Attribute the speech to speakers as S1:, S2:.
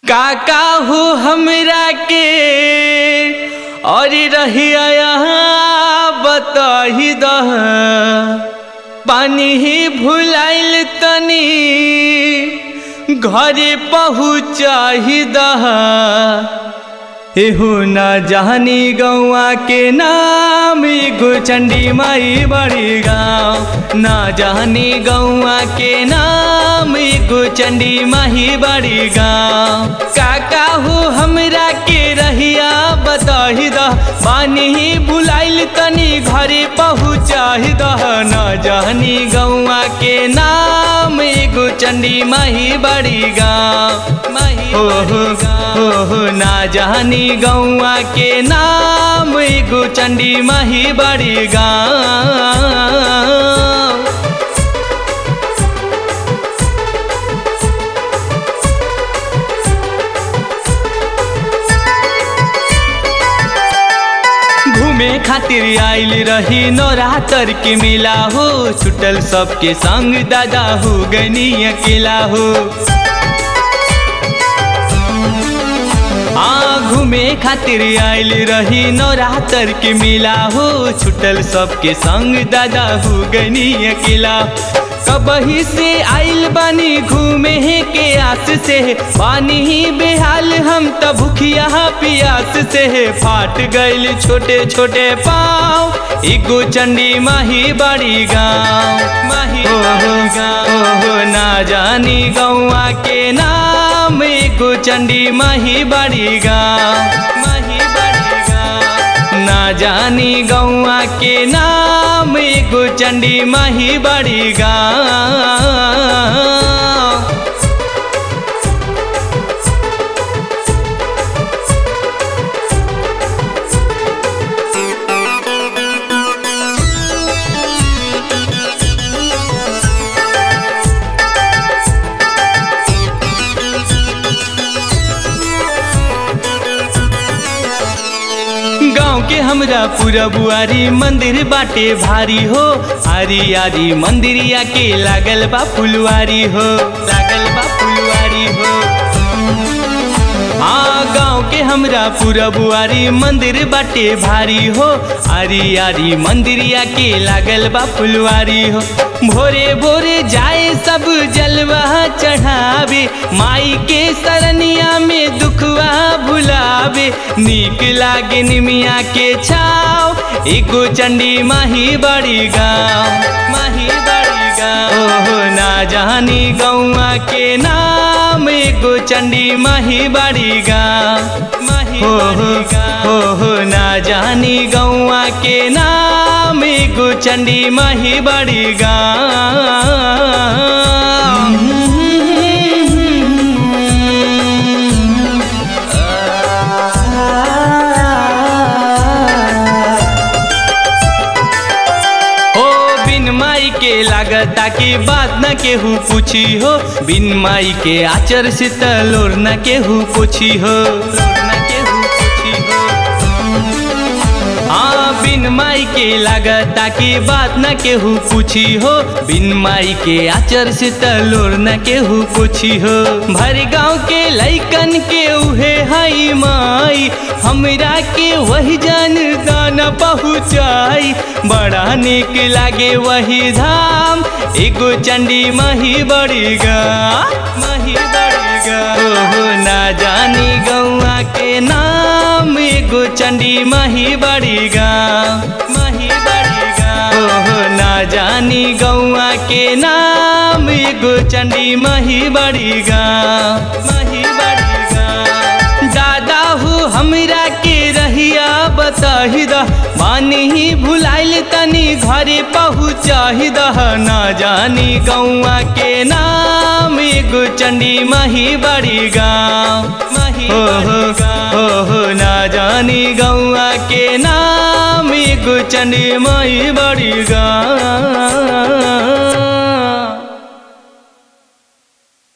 S1: काका हो हमरा के और रहिया यहाँ बताही दह पानी ही भुलाइल तनी घरे पहुँचाही दह एहू न जहनी गौआ के नाम एगो चंडी माई बड़ी गाँव न जहनी गौआ के नाम एगो चंडी माही बड़ी गाँव काका हो हमरा के रहिया बताही दह पानी ही बुलाइल तनी घरे पहुँचाही दह न जहनी गौआ के नाम एगो चंडी माही बड़ी गाँव माही हो हो हो हो ना जहनी गौआ के नाम एगो चंडी माही बड़ी गाँव घूमे खातिर आइल रही नौरातर के मेला हो छुटल सबके संग दादा हो गनी अकेला हो आ घूमे खातिर आइल रही नौरातर के मेला हो छुटल सबके संग दादा हो गनी अकेला कबही से आइल बानी घूमे के आस से पानी ही बेहाल हम त भूखिया पियास से फाट गइल छोटे छोटे पाँव एगो चंडी माही बड़ी गाँव माही बड़ी गाँव हो ना जानी गौआ के नाम एगो चंडी माही बड़ी गाँव माही बड़ी गाँव ना जानी गौआ के नाम एगो चंडी माही बड़ी गाँव गाँव के हमरा पूरा बुआरी मंदिर बाटे भारी हो आरी आरी मंदिरिया के लागल बा फुलवारी हो लागल बा फुलवारी हो हाँ गाँव के हमरा पूरा बुआरी मंदिर बाटे भारी हो आरी आरी मंदिरिया के लागल बा फुलवारी हो भोरे भोरे जाए सब जलवा चढ़ावे माई के सरनिया में दुखवा भुलावे नीक लागे निमिया के छाव एगो चंडी माही बड़ी गाँव माही बड़ी गाँव ओहो ना जानी गौआ के नाम एगो चंडी माही बड़ी गाँव माही हो हो हो ना जानी गौआ के नाम एगो चंडी माही बड़ी गाँव ओ बिन माई के लागता की बात न केहू पूछी हो बिन माई के आचर से तलोर न केहू पूछी हो न केहू पूछी हो हाँ बिन माई के लागता की बात न केहू पूछी हो बिन माई के आचर से तलोर न केहू पूछी हो भर गाँव के लैकन के उहे हई माई हमरा के वही जान दाना पहुँचाई बड़ा निक लागे वही धाम एगो चंडी मही बड़ी गा मही बड़ी गा ओहो ना जानी गौआ के नाम एगो चंडी मही बड़ी गा मही बड़ी गा ओहो ना जानी गौआ के नाम एगो चंडी मही बड़ी गा मही बड़ी गा दादा हो हमरा के रहिया बताही दह मानी ही भुलाइल तनी घरे पहुँचाही दह ना जानी गौआ के नाम एगो चंडी मही बड़ी गाँव मही हो हो हो हो ना जानी गौआ के नाम एगो चंडी मही बड़ी गाँव